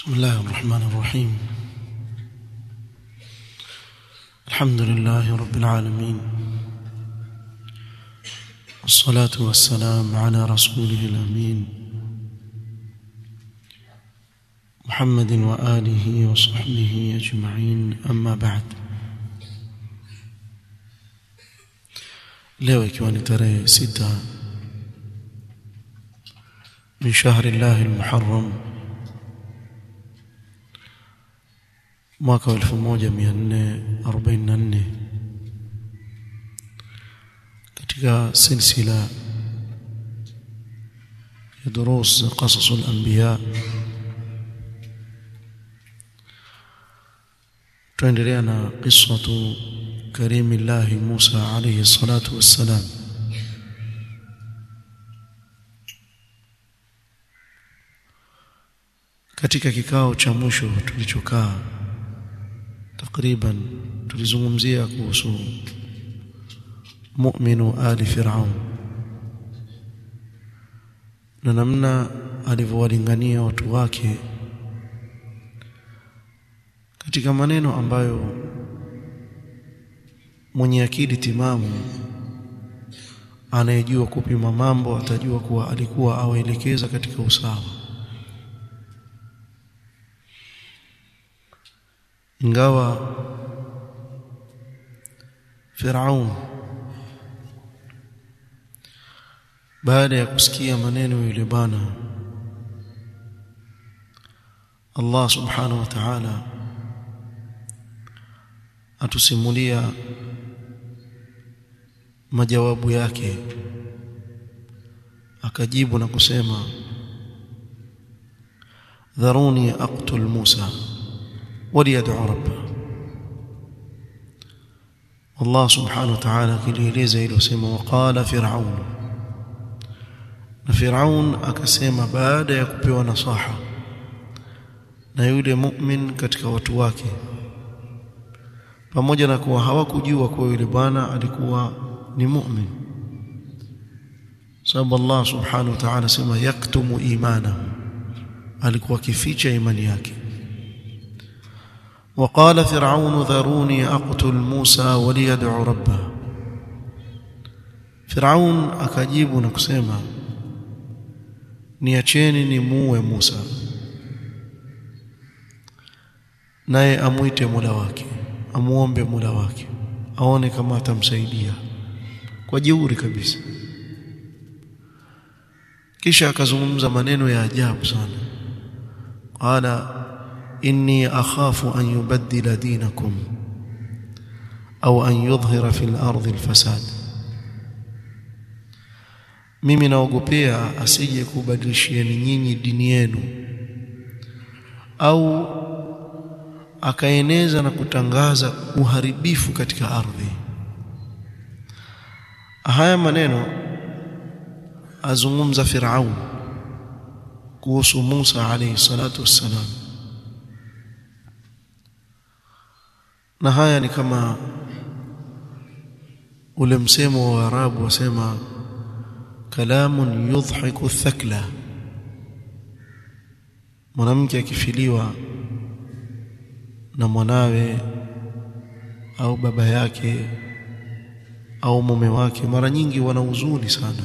بسم الله الرحمن الرحيم الحمد لله رب العالمين والصلاة والسلام على رسوله الأمين محمد وآله وصحبه أجمعين أما بعد leo ikiwa ni tarehe sita min shahri llahi lmuharram mwaka wa 1444 katika silsila ya durus qasas al-anbiya tuendelea na qissatu كريم الله موسى عليه الصلاة والسلام katika kikao cha mwisho tulichokaa takriban tulizungumzia kuhusu mu'minu ali fir'aun na namna alivyowalingania watu wake katika maneno ambayo mwenye akili timamu anayejua kupima mambo atajua kuwa alikuwa awaelekeza katika usawa ingawa Firaun baada ya kusikia maneno yule bana Allah subhanahu wa ta'ala atusimulia majawabu yake akajibu na kusema dharuni aqtul Musa waliyad'u rabba Allah subhanahu wa ta'ala kilieleza hilo sema waqala fir'aun na fir'aun akasema baada ya kupewa nasaha na yule mu'min katika watu wake pamoja na kuwa hawakujua kuwa yule bwana alikuwa ni mu'min sababu Allah subhanahu wa ta'ala sema yaktumu imanahu alikuwa kificha imani yake وقال فرعون ذروني اقتل موسى وليدعو ربه فرعون akajibu na kusema niacheni nimuue Musa naye amuite Mola wake amuombe Mola wake aone kama atamsaidia kwa jeuri kabisa kisha akazungumza maneno ya ajabu sana qala inni akhafu an yubaddila dinakum au an yudhhira fil ardi alfasad mimi naogopea asije kubadilishieni nyinyi dini yenu au akaeneza na kutangaza uharibifu katika ardhi haya maneno azungumza Firaun kuhusu Musa alayhi salatu wassalam na haya ni kama ule msemo wa Arabu wasema kalamun yudhiku thakla mwanamke akifiliwa na mwanawe au baba yake au mume wake mara nyingi wana huzuni sana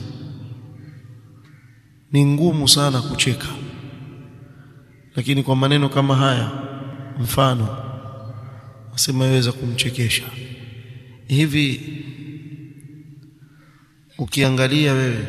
ni ngumu sana kucheka lakini kwa maneno kama haya mfano asema yaweza kumchekesha hivi ukiangalia wewe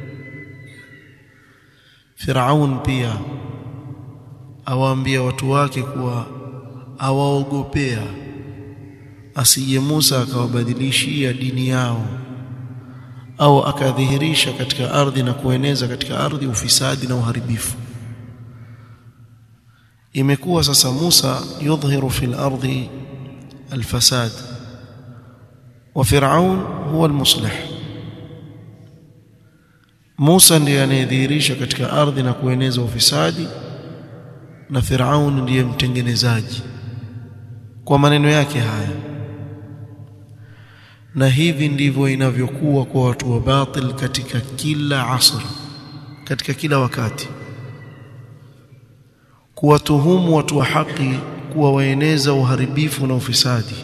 Firaun pia awaambia watu wake kuwa awaogopea asije Musa akawabadilishia dini yao au akadhihirisha katika ardhi na kueneza katika ardhi ufisadi na uharibifu imekuwa sasa Musa yudhihiru fil ardi alfasad wa Firaun huwa almuslih Musa ndiye anayedhihirisha katika ardhi na kueneza ufisadi na Firaun ndiye mtengenezaji kwa maneno yake haya na hivi ndivyo inavyokuwa kwa watu wa batil katika kila asr katika kila wakati kuwatuhumu watu wa haki kuwa waeneza uharibifu na ufisadi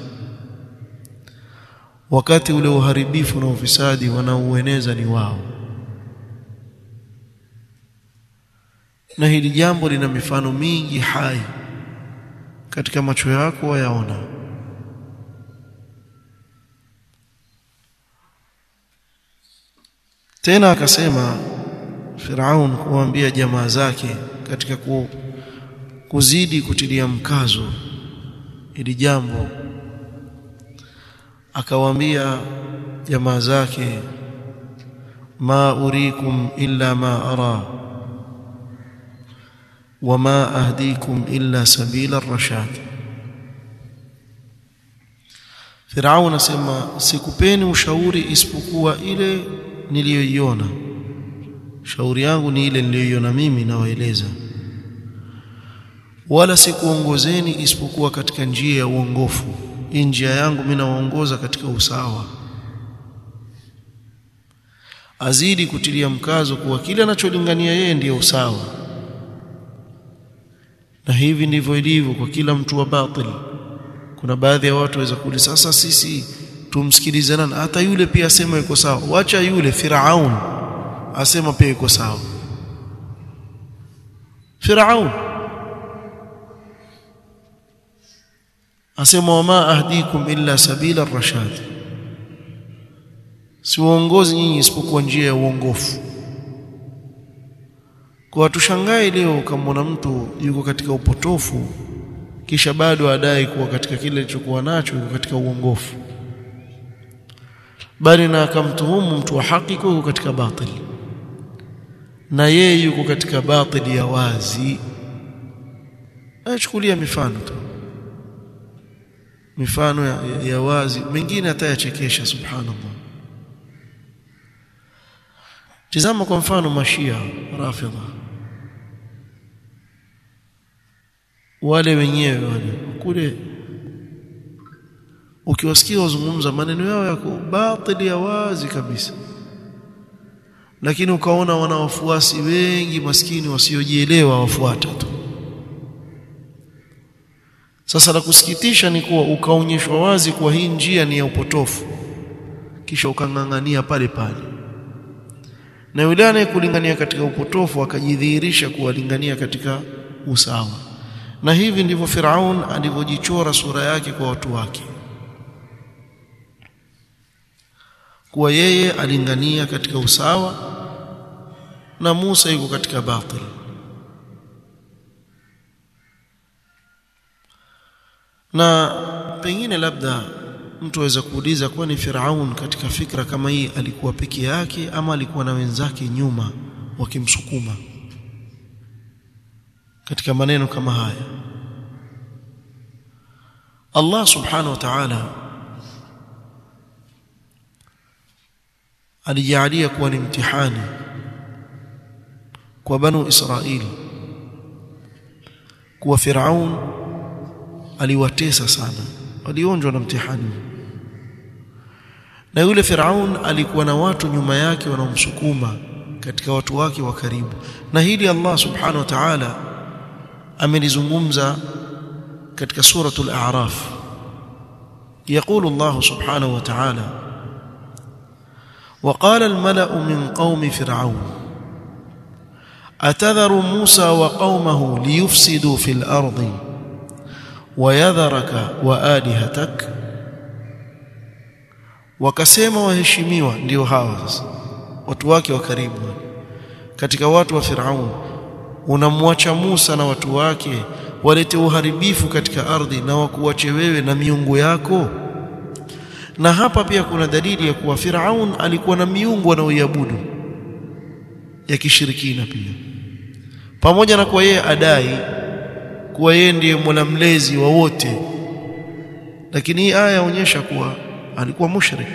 wakati ule uharibifu na ufisadi wanaoueneza ni wao na hili jambo lina mifano mingi hai katika macho yako wayaona tena akasema Firaun kuambia jamaa zake katika ku, kuzidi kutilia mkazo ili jambo akawaambia jamaa zake ma urikum illa ma ara wama ahdikum illa sabila ar-rashad Firaun asema sikupeni ushauri isipokuwa ile niliyoiona shauri yangu ni ile niliyoiona mimi nawaeleza wala sikuongozeni isipokuwa katika njia ya uongofu hii njia yangu mimi nawaongoza katika usawa azidi kutilia mkazo kuwa kile anacholingania yeye ndiyo usawa na hivi ndivyo ilivyo kwa kila mtu wa batil kuna baadhi ya watu waweza kuuliza sasa sisi tumsikilize nani hata yule pia asema yuko sawa wacha yule Firaun asema pia yuko sawa Firaun asema wama ahdikum illa sabila ar-rashad si uongozi nyinyi isipokuwa njia ya uongofu kwa tushangae leo kama mtu yuko katika upotofu kisha bado adai kuwa katika kile alichokuwa nacho yuko katika uongofu bali na akamtuhumu mtu wa haki yuko katika batili na yeye yuko katika batili ya wazi achukulia mifano tu mifano ya, ya, ya wazi mengine atayachekesha subhanallah tizama kwa mfano mashia rafidha wale wenyewe wale kule ukiwasikia wazungumza maneno yao yako batili ya wazi kabisa lakini ukaona wana wafuasi wengi maskini wasiojielewa wafuata tu sasa la kusikitisha ni kuwa ukaonyeshwa wazi kuwa hii njia ni ya upotofu kisha ukang'ang'ania pale pale na yule anayekulingania katika upotofu akajidhihirisha kuwalingania katika usawa na hivi ndivyo Firaun alivyojichora sura yake kwa watu wake kuwa yeye alingania katika usawa na Musa yuko katika batil na pengine labda mtu aweza kuuliza kwani Firaun katika fikra kama hii alikuwa peke yake ama alikuwa na wenzake nyuma wakimsukuma katika maneno kama haya Allah subhanahu wa ta'ala alijalia kuwa ni mtihani kwa banu Israili kuwa Firaun aliwatesa sana walionjwa na mtihani na yule Firaun alikuwa na watu nyuma yake wanaomsukuma katika watu wake wa karibu na hili Allah subhanahu wa ta'ala amelizungumza katika suratul a'raf يقول الله سبحانه وتعالى وقال الملأ من قوم فرعون أتذر موسى وقومه ليفسدوا في الأرض ويذرك وآلهتك wakasema waheshimiwa ndio hawa sasa watu wake wa karibu katika watu wa Firaun unamwacha Musa na watu wake walete uharibifu katika ardhi na wakuache wewe na miungu yako na hapa pia kuna dalili ya kuwa Firaun alikuwa na miungu anaoiabudu ya kishirikina pia pamoja na kuwa yeye adai kuwa yeye ndiye mola mlezi wa wote lakini hii aya yaonyesha kuwa alikuwa mushrik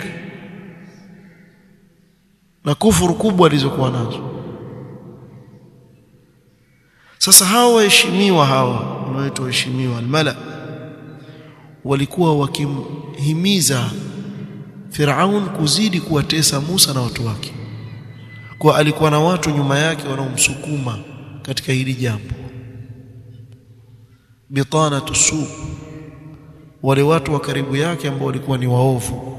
na kufuru kubwa alizokuwa nazo sasa hawa waheshimiwa hawa wanaoitwa waheshimiwa almala walikuwa wakimhimiza Firaun kuzidi kuwatesa Musa na watu wake kwa alikuwa na watu nyuma yake wanaomsukuma katika hili jambo bitanatu su wale watu wa karibu yake ambao walikuwa ni waovu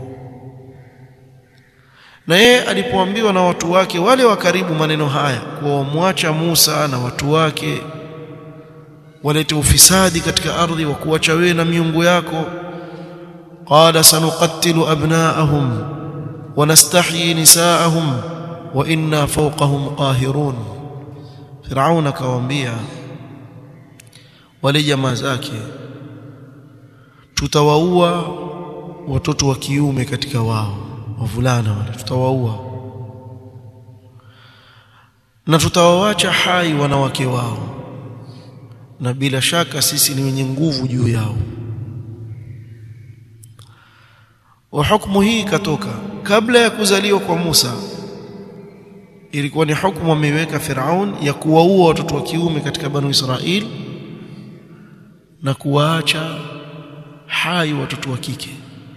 na yeye alipoambiwa na watu wake wale wa karibu maneno haya kuwa wamwacha Musa na watu wake walete ufisadi katika ardhi wa kuacha wewe na miungu yako qala sanuqattilu abnaahum wa nastahyi nisaahum wa inna fawqahum qahirun Firaun akawaambia wale jamaa zake tutawaua watoto wa kiume katika wao wavulana wale tutawaua na tutawawacha hai wanawake wao na bila shaka sisi ni wenye nguvu juu yao wa hukumu hii ikatoka kabla ya kuzaliwa kwa Musa ilikuwa ni hukumu ameiweka Firaun ya kuwaua watoto wa kiume katika Banu Israil na kuwaacha hai watoto wa kike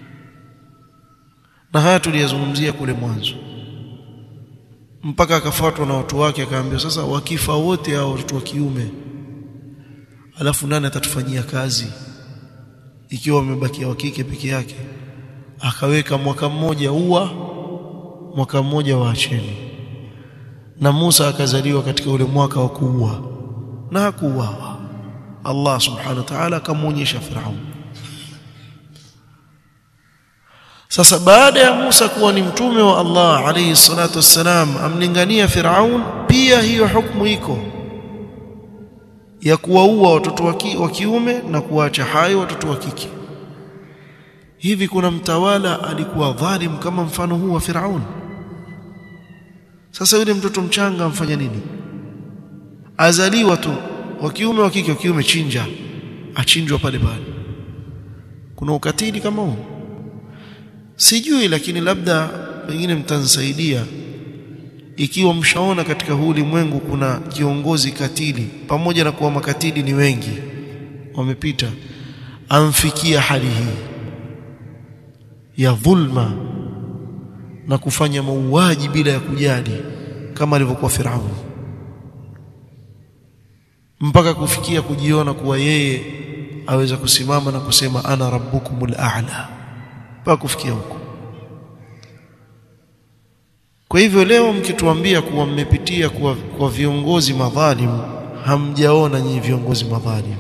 na haya tuliyazungumzia kule mwanzo mpaka akafuatwa na watu wake akaambiwa sasa wakifa wote hao watoto wa kiume alafu nani atatufanyia kazi ikiwa wamebakia wa kike peke yake akaweka mwaka mmoja ua mwaka mmoja waacheni na Musa akazaliwa katika ule mwaka wa kuua na hakuuawa Allah subhanahu wa ta'ala akamuonyesha Firaun sasa baada ya Musa kuwa ni mtume wa Allah alayhi salatu wassalam amlingania Firaun pia hiyo hukumu iko ya kuwaua watoto wa kiume na kuacha hai watoto wa kike hivi kuna mtawala alikuwa dhalim kama mfano huu wa Firaun sasa yule mtoto mchanga amfanya nini azaliwa tu wa kiume wa kike wa kiume chinja achinjwa pale pale kuna ukatili kama huu sijui lakini labda pengine mtanisaidia ikiwa mshaona katika huu ulimwengu kuna kiongozi katili pamoja na kuwa makatili ni wengi wamepita amfikia hali hii ya dhulma na kufanya mauaji bila ya kujali kama alivyokuwa Firaun mpaka kufikia kujiona kuwa yeye aweza kusimama na kusema ana rabbukumul a'la mpaka kufikia huko kwa hivyo leo mkituambia kuwa mmepitia kwa, kwa viongozi madhalimu hamjaona nyinyi viongozi madhalimu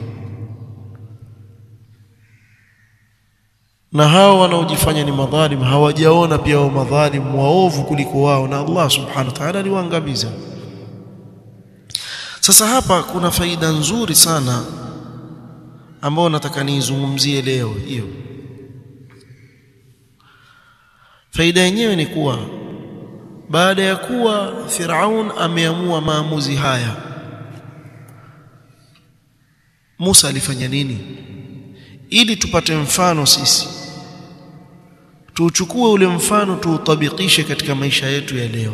na hao wanaojifanya ni madhalimu hawajaona pia wao madhalimu waovu kuliko wao na Allah subhanahu wa ta'ala aliwaangamiza sasa hapa kuna faida nzuri sana ambayo nataka niizungumzie leo hiyo faida yenyewe ni kuwa baada ya kuwa Firaun ameamua maamuzi haya Musa alifanya nini ili tupate mfano sisi tuuchukue ule mfano tuutabikishe katika maisha yetu ya leo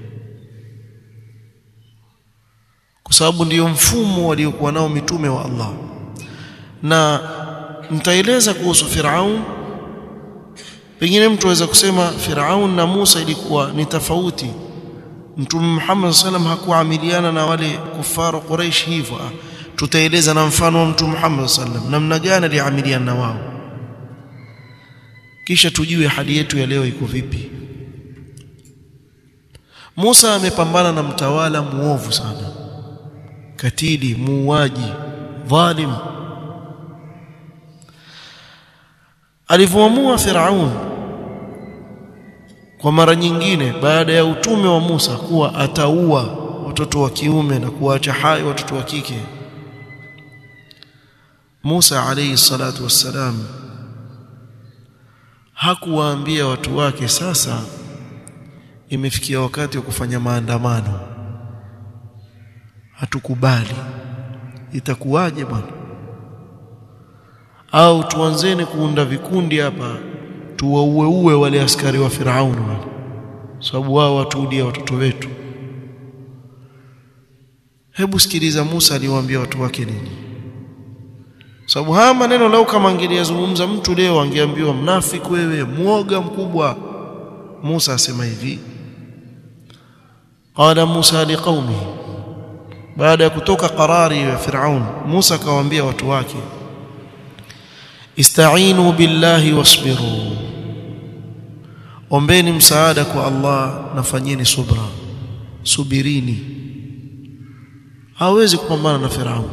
kwa sababu ndiyo mfumo waliokuwa nao mitume wa Allah na nitaeleza kuhusu Firaun pengine mtu aweza kusema Firaun na Musa ilikuwa ni tofauti Mtume Muhammad sallam hakuamiliana na wale kufaru Quraysh hivyo tutaeleza na mfano wa Mtume Muhammad sallam namna gani aliamiliana na wao kisha tujue hali yetu ya leo iko vipi Musa amepambana na mtawala muovu sana katili muuaji dhalim alivyoamua Firaun kwa mara nyingine baada ya utume wa Musa kuwa ataua watoto wa kiume na kuacha hai watoto wa kike Musa alayhi salatu wassalam hakuwaambia watu wake sasa imefikia wakati wa kufanya maandamano hatukubali itakuwaje bwana au tuanzeni kuunda vikundi hapa tuwaueue wale askari wa Firaun wale sababu wao watuudia watoto wetu hebu sikiliza Musa aliwaambia watu wake nini sababu haya maneno lau kama angeliyazungumza mtu leo angeambiwa mnafiki wewe muoga mkubwa Musa asema hivi qala Musa liqaumihi baada ya kutoka qarari ya Firaun Musa akawaambia watu wake istainu billahi wasbiru ombeni msaada kwa Allah na fanyeni subra subirini hawezi kupambana na Firaun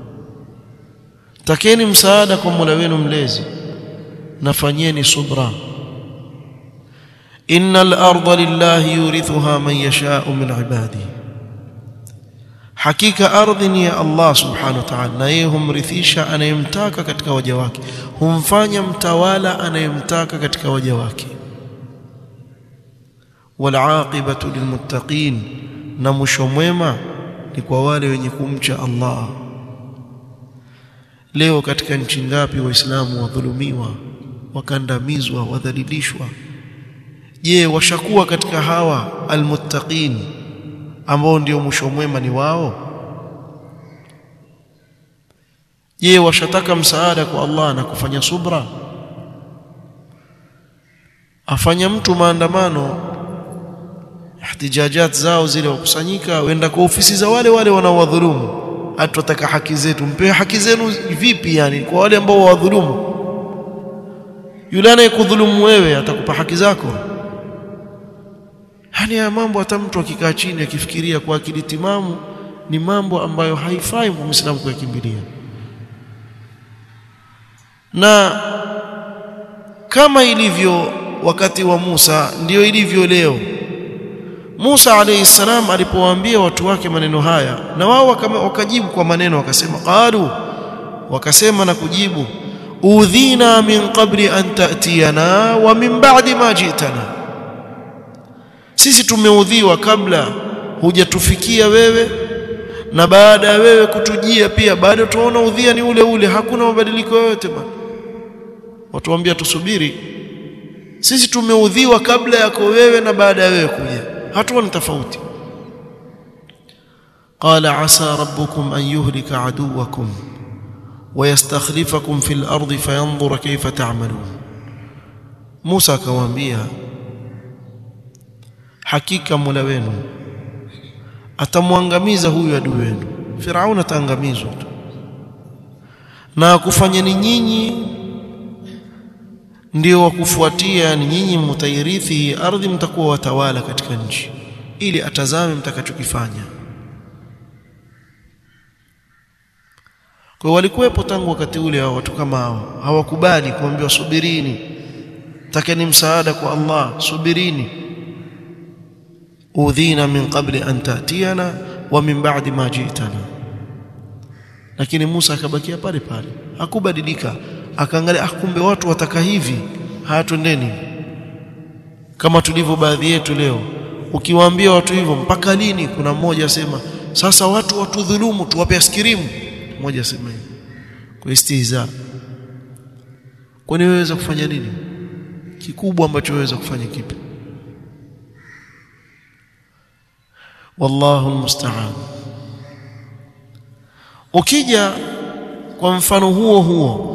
takeni msaada kwa Mola wenu mlezi na fanyeni subra innal arda lillahi yurithuha man yasha'u min ibadihi hakika ardhi ni ya Allah subhanahu wa ta'ala na yeye humrithisha anayemtaka katika waja wake humfanya mtawala anayemtaka katika waja wake wal aqibatu lilmuttaqin na mwisho mwema ni kwa wale wenye kumcha Allah leo katika nchi ngapi waislamu wadhulumiwa wakandamizwa wadhalilishwa je washakuwa katika hawa almuttaqin ambao ndio mwisho mwema ni wao je washataka msaada kwa Allah na kufanya subra afanya mtu maandamano ihtijajat zao zile wakusanyika wenda kwa ofisi za wale wale wanaowadhulumu atutaka haki zetu mpe haki zenu vipi yani kwa wale ambao wadhulumu yule anayekudhulumu wewe atakupa haki zako yani ya mambo hata mtu akikaa chini akifikiria kwa akili timamu ni mambo ambayo haifai kwa Muislamu kuyakimbilia na kama ilivyo wakati wa Musa ndiyo ilivyo leo Musa alayhi salam alipowaambia watu wake maneno haya na wao wakajibu kwa maneno wakasema qalu wakasema na kujibu udhina min qabli an ta'tiyana wa min ba'di ma ji'tana sisi tumeudhiwa kabla hujatufikia wewe na baada ya wewe kutujia pia bado tuona udhia ni ule ule hakuna mabadiliko yoyote bwana watuambia tusubiri sisi tumeudhiwa kabla yako wewe na baada ya wewe kuja hatuoni tofauti qala asa rabbukum an yuhlika aduwakum ويستخلفكم في الأرض فينظر كيف تعملون موسى akawaambia hakika Mola wenu atamwangamiza huyu adui wenu Firaun ataangamizwa tu na kufanyeni nyinyi ndio wakufuatia ni nyinyi mtairithi hii ardhi mtakuwa watawala katika nchi ili atazame mtakachokifanya kwa walikuwepo tangu wakati ule wa watu kama hao hawakubali kuambiwa subirini takeni msaada kwa Allah subirini udhina min qabli an ta'tiyana wa min ba'di ma ji'tana lakini Musa akabakia pale pale hakubadilika akaangalia ah kumbe watu wataka hivi hayatwendeni kama tulivyo baadhi yetu leo ukiwaambia watu hivyo mpaka lini kuna mmoja asema sasa watu watudhulumu tuwape askirimu mmoja asema hivyo kwa istihza kwani weweza kufanya nini kikubwa ambacho weweza kufanya kipi wallahu almusta'an ukija kwa mfano huo huo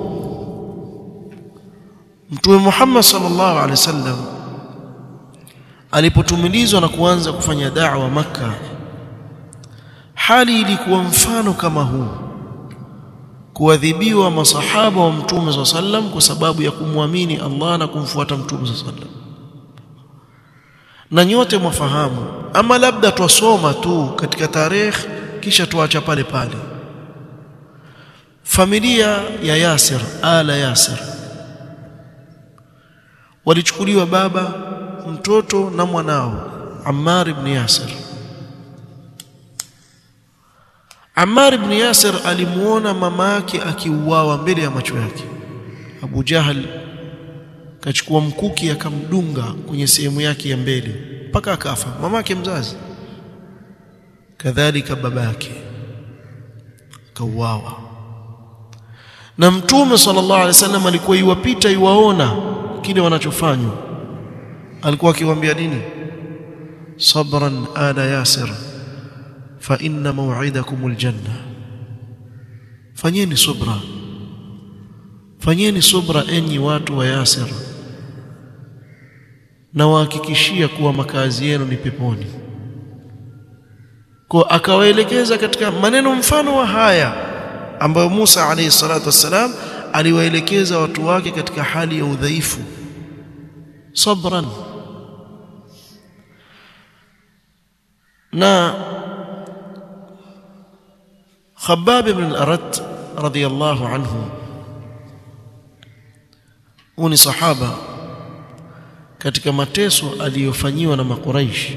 Mtume Muhammad sallallahu alaihi wasallam alipotumilizwa na kuanza kufanya da'wa maka hali ilikuwa mfano kama huu kuadhibiwa masahaba wa Mtume SAW sallam kwa sababu ya kumwamini Allah na kumfuata Mtume SAW sallam na nyote mwafahamu ama labda twasoma tu katika tarehe kisha tuacha pale pale familia ya Yasir ala Yasir walichukuliwa baba mtoto na mwanao Ammar ibn Yasir Ammar ibn Yasir alimuona mama yake akiuawa mbele ya macho yake Abu Jahal kachukua mkuki akamdunga kwenye sehemu yake ya mbele mpaka akafa mama yake mzazi kadhalika baba yake kauawa na mtume sallallahu alaihi wasallam alikuwa iwapita iwaona kile wanachofanywa alikuwa akiwaambia nini sabran ala yasir fa inna maw'idakum aljanna fanyeni subra fanyeni subra enyi watu wa yasir na wahakikishia kuwa makazi yenu ni peponi kwa akawaelekeza katika maneno mfano wa haya ambayo Musa alayhi salatu wassalam aliwaelekeza watu wake katika hali ya udhaifu sabran na Khabbab ibn al-Arat radiyallahu anhu ni sahaba katika mateso aliyofanyiwa na makuraish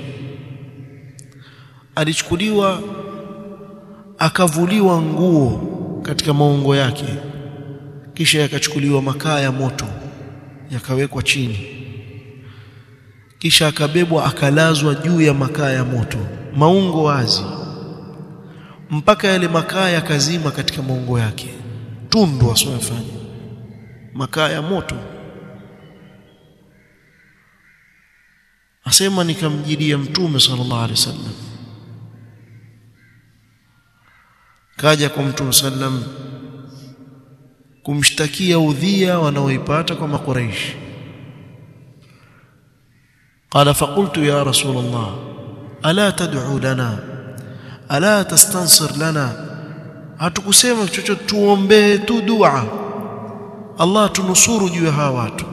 alichukuliwa akavuliwa nguo katika maungo yake kisha yakachukuliwa makaa ya moto yakawekwa chini kisha akabebwa akalazwa juu ya makaa ya moto maungo wazi mpaka yale makaa yakazima katika maungo yake tundu asiyofanya makaa ya moto asema nikamjidia mtume sallallahu alaihi wasallam kaja kwa mtume sallam kumshtakia udhia wanaoipata kwa makuraish قال فقلت يا رسول الله الا تدعو لنا الا تستنصر لنا hatukusema chochote tuombee tu dua Allah tunusuru juu ya hawa watu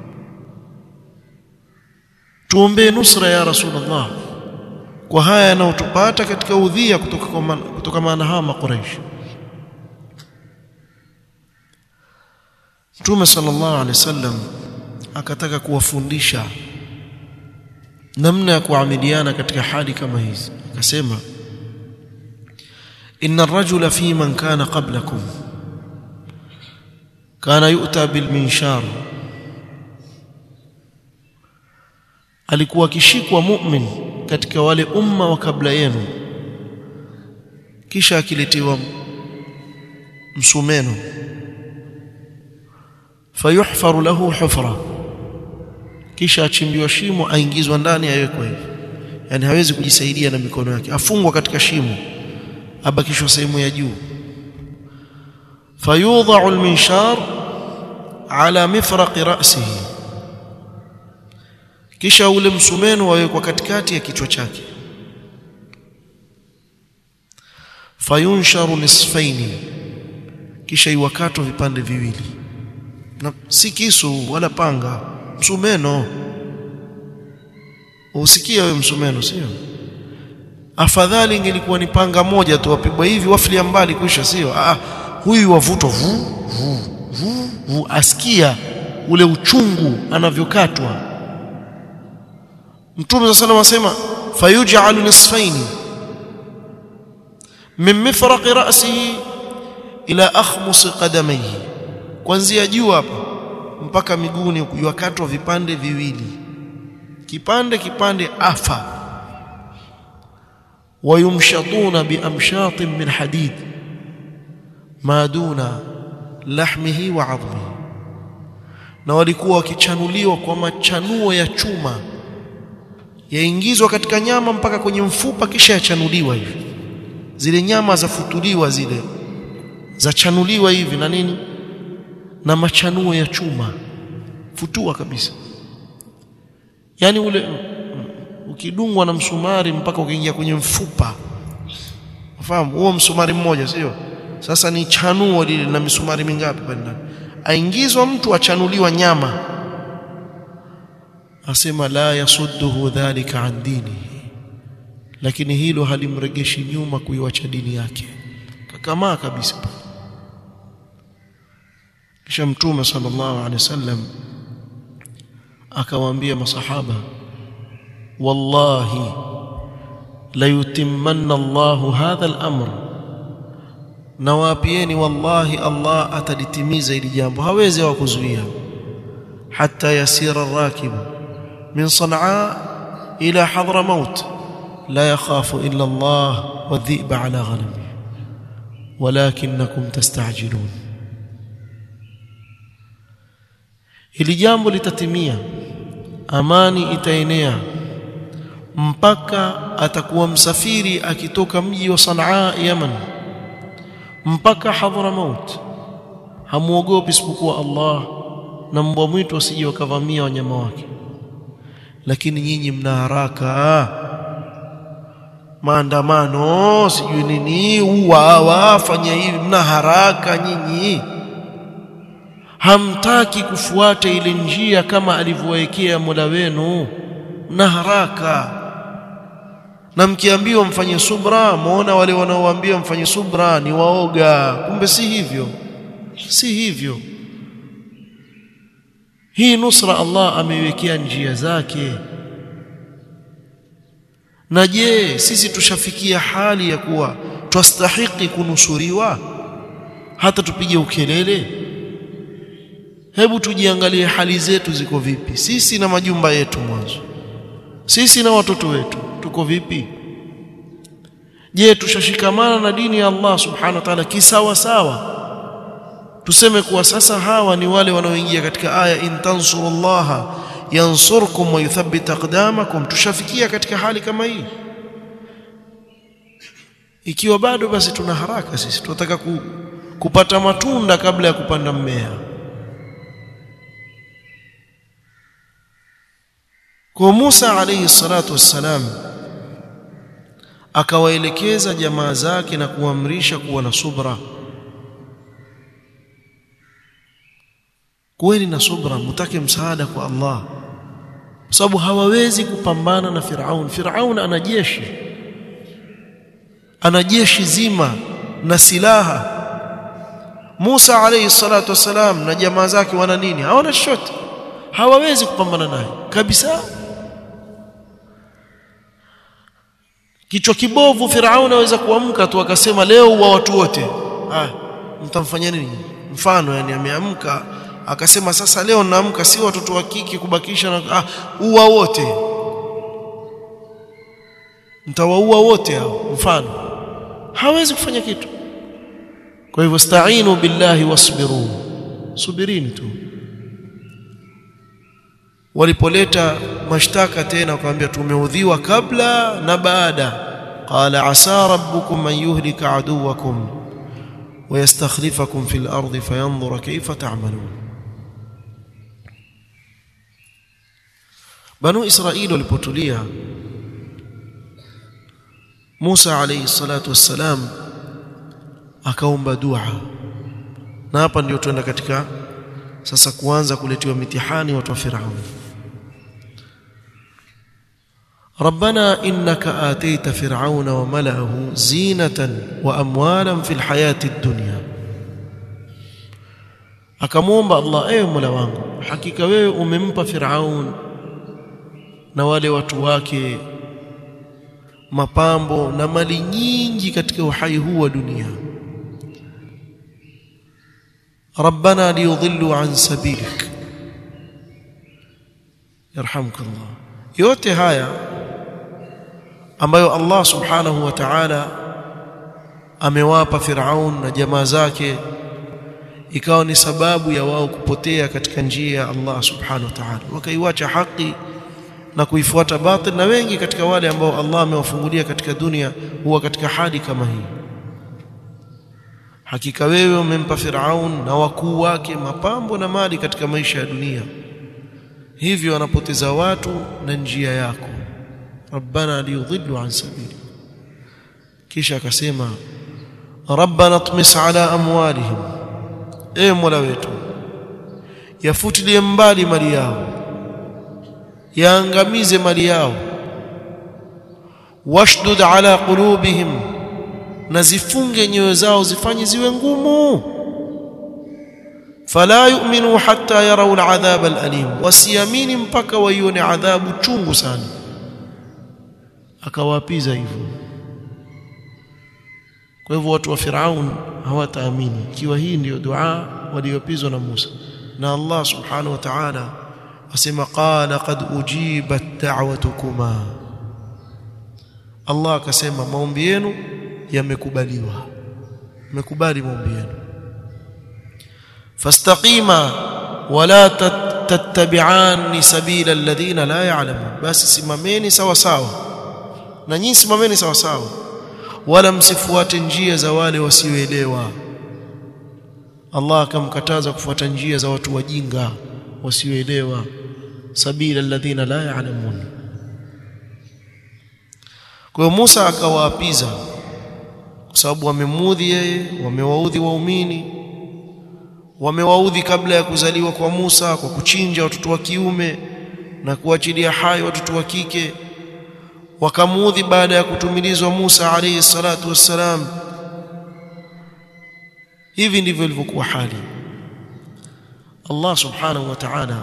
tuombee nusra ya rasulullah kwa haya yanayotupata katika udhia kutoka kwa kutoka maana hawa makuraish Mtume sallallahu alaihi wasallam akataka kuwafundisha namna ya kuamiliana katika hali kama hizi akasema inna ar-rajula fi man kana qablakum kana yu'ta bil minshar alikuwa akishikwa mu'min katika wale umma wa kabla yenu kisha akiletewa msumeno fayuhfaru lahu hufra kisha achimbiwa shimo aingizwa ndani awekwe hivi yani hawezi kujisaidia na mikono yake afungwa katika shimo abakishwa sehemu ya juu fayudha'u al-minshar ala mifraq ra'sihi kisha ule msumeno wawekwa katikati ya kichwa chake fayunsharu nisfaini kisha iwakatwa vipande viwili na si kisu wala panga msumeno usikia wewe msumeno sio afadhali ingelikuwa ni panga moja tu wapigwa hivi wafilia mbali kuisha sio ah huyu wavutwa vu vu vu, vu asikia ule uchungu anavyokatwa Mtume صلى الله عليه وسلم fayuj'alu nisfaini min mifraqi ra'sihi ila akhmus qadamayhi kuanzia juu hapa mpaka miguuni kujwakatwa vipande viwili kipande kipande afa wayumshatuna biamshatin min hadid ma duna lahmihi wa 'adhmihi na walikuwa wakichanuliwa kwa machanuo ya chuma yaingizwa katika nyama mpaka kwenye mfupa kisha yachanuliwa hivi zile nyama zafutuliwa zile zachanuliwa hivi na nini na machanuo ya chuma futua kabisa yani ule ukidungwa na msumari mpaka ukiingia kwenye mfupa ufahamu huo msumari mmoja sio sasa ni chanuo lile na misumari mingapi pale ndani aingizwa mtu achanuliwa nyama asema la yasudduhu dhalika an dinihi lakini hilo halimregeshi nyuma kuiwacha dini yake kakamaa kabisa kisha mtume sallallahu alaihi wasallam akawaambia masahaba wallahi la yutimmanna Allahu hadha al-amr nawapieni wallahi Allah atalitimiza hili jambo hawezi hawakuzuia hatta yasira ar-rakib min Sanaa ila Hadramaut la yakhafu illa Allah wadhi'ba ala ghanami walakinakum tastajilun hili jambo litatimia amani itaenea mpaka atakuwa msafiri akitoka mji wa Sanaa Yaman mpaka Hadramaut hamuogopi isipokuwa Allah na mbwa mwitu wasije wakavamia wanyama wake lakini nyinyi mna haraka maandamano sijui nini uwawa fanya hivi mna haraka nyinyi hamtaki kufuata ile njia kama alivyowekea Mola wenu mna haraka na mkiambiwa mfanye subra muona wale wanaowaambia mfanye subra ni waoga kumbe si hivyo si hivyo hii nusra Allah ameiwekea njia zake na je sisi tushafikia hali ya kuwa twastahiki kunusuriwa hata tupige ukelele hebu tujiangalie hali zetu ziko vipi sisi na majumba yetu mwanzo sisi na watoto wetu tuko vipi je tushashikamana na dini ya Allah subhanahu wa ta'ala kisawa sawa tuseme kuwa sasa hawa ni wale wanaoingia katika aya in tansurullaha yansurkum wa yuthabbit aqdamakum tushafikia katika hali kama hii ikiwa bado basi tuna haraka sisi tunataka ku, kupata matunda kabla ya kupanda mmea kwa Musa alayhi salatu wassalam akawaelekeza jamaa zake na kuamrisha kuwa na subra kuweni na subra mtake msaada kwa Allah kwa sababu hawawezi kupambana na Firaun Firaun ana jeshi ana jeshi zima na silaha Musa alayhi salatu wasalam na jamaa zake wana nini hawana chochote hawawezi kupambana naye kabisa kichwa kibovu Firaun aweza kuamka tu akasema leo wa watu wote ah mtamfanyia nini mfano yani ameamka akasema sasa leo naamka si watoto wa kike kubakisha na ah uwa wote mtawaua wote hao mfano hawezi kufanya kitu kwa hivyo sta'inu billahi wasbiru subirini tu walipoleta mashtaka tena wakamwambia tumeudhiwa kabla na baada qala asa rabbukum an yuhlika aduwakum ويستخلفكم في الأرض فينظر كيف تعملون بنو إسرائيل walipotulia Musa alayhi salatu wassalam akaomba dua na hapa ndio tuenda katika sasa kuanza kuletiwa mitihani watu wa Firaun ربنا إنك آتيت فرعون وملأه زينة وأموالا في الحياة الدنيا akamwomba Allah ewe Mola wangu hakika wewe umempa Firaun na wale watu wake mapambo na mali nyingi katika uhai huu wa dunia ربنا ليضلوا عن سبيلك يرحمك الله yote haya ambayo Allah subhanahu wa ta'ala amewapa Firaun na jamaa zake ikawa ni sababu ya wao kupotea katika njia ya Allah subhanahu wa ta'ala wakaiwacha haki na kuifuata batil na wengi katika wale ambao Allah amewafungulia katika dunia huwa katika hali kama hii hakika wewe umempa Firaun na wakuu wake mapambo na mali katika maisha ya dunia hivyo wanapoteza watu na njia yako rabbana liyudhillu an sabili kisha akasema rabbana tmis ala amwalihim e mola wetu yafutilie mbali mali yao yaangamize mali yao washdud ala qulubihim na zifunge nyoyo zao zifanye ziwe ngumu fala yu'minu hatta yarau al'adhab al'alim wasiamini mpaka waione adhabu chungu sana akawapiza hivyo kwa hivyo watu wa Firaun hawataamini ikiwa hii ndiyo dua waliopizwa na Musa na Allah subhanahu wa ta'ala asema qala qad ujibat da'watukuma Allah akasema maombi yenu yamekubaliwa mmekubali maombi yenu fastaqima wala tattabi'an sabila alladhina la ya'lamun basi simameni sawa sawa na nyinyi simameni sawa sawa wala msifuate njia za wale wasioelewa Allah akamkataza kufuata njia za watu wajinga wasioelewa sabila alladhina la ya'lamun kwa hiyo Musa akawaapiza kwa sababu wamemuudhi yeye wamewaudhi waumini wamewaudhi kabla ya kuzaliwa kwa Musa kwa kuchinja watoto wa kiume na kuachilia hai watoto wa kike wakamuudhi baada ya kutumilizwa Musa alayhi salatu wassalam hivi ndivyo ilivyokuwa hali Allah subhanahu wa ta'ala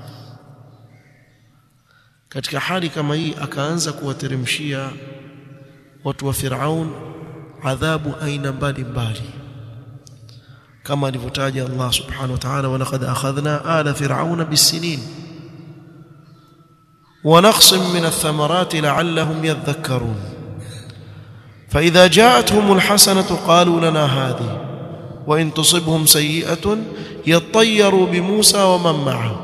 katika hali kama hii akaanza kuwateremshia watu wa Firaun adhabu aina mbalimbali kama alivyotaja Allah subhanahu wa ta'ala walaqad akhadhna ala fir'auna bisinin ونقص من الثمرات لعلهم يذكرون فإذا جاءتهم الحسنة قالوا لنا هذه وإن تصبهم سيئة يطيروا بموسى ومن معه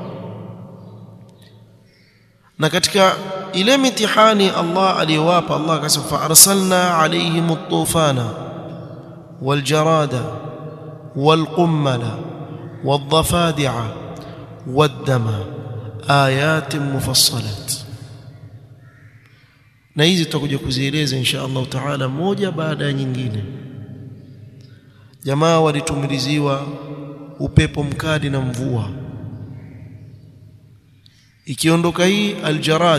na katika ile mitihani Allah aliyowapa Allah akasema fa arsalna alayhim at-tufana wal jarada wal qummala wad dhafadi'a wad dama ayatin mufassalat na hizi tutakuja kuzieleza insha Allah taala moja baada ya nyingine jamaa walitumiliziwa upepo mkali na mvua ikiondoka hii aljarad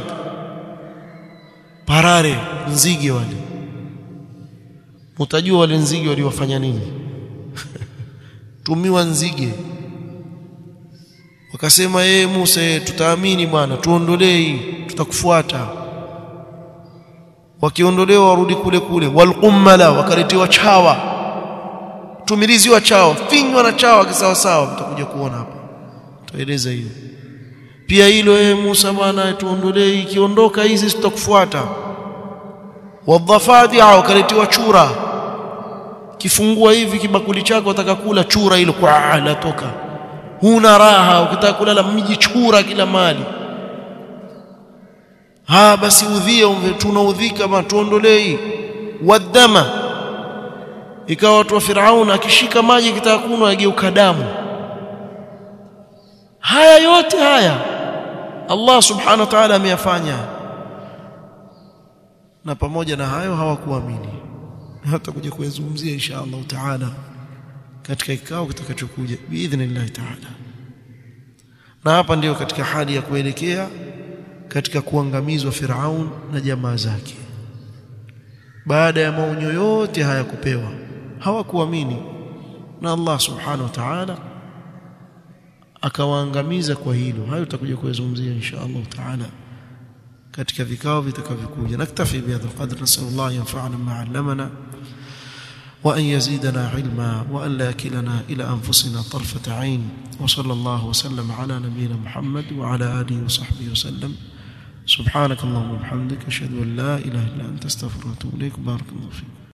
parare nzige wale mtajua wale nzige waliwafanya nini tumiwa nzige wakasema yeye Musa tutaamini bwana tuondolee hii tutakufuata wakiondolewa warudi kule kule walqummala wakaletiwa chawa tumiliziwa chawa finywa na chawa kisawa sawa mtakuja kuona hapa tueleza hiyo pia hilo yeye Musa bwana tuondolee ikiondoka hizi tutakufuata wadhafadi wakaletiwa chura kifungua hivi kibakuli chako utakakula chura hilo kwa latoka huna raha ukitaka kulala mji chura kila mali ha basi udhia tunaudhika bwana tuondolee wadama ikawa watu wa Firaun akishika maji kitaka kunywa ageuka damu haya yote haya Allah subhanahu wa ta'ala ameyafanya na pamoja na hayo hawakuamini hata kuja kuyazungumzia insha Allah taala katika kikao kitakachokuja biidhnillah taala na hapa ndiyo katika hali ya kuelekea katika kuangamizwa Firaun na jamaa zake baada ya maonyo yote haya kupewa hawakuamini na Allah subhanahu wa ta'ala akawaangamiza kwa hilo hayo tutakuja kuyazungumzia insha Allah taala katika vikao vitakavyokuja naktafi bihadha alqadr nasallallahu yanfa'ana ma 'allamana وأن يزيدنا علما وأن لا يكلنا إلى أنفسنا طرفة عين وصلى الله وسلم على نبينا محمد وعلى آله وصحبه وسلم سبحانك اللهم وبحمدك أشهد أن لا إله إلا أنت استغفرك وأتوب إليك بارك الله فيك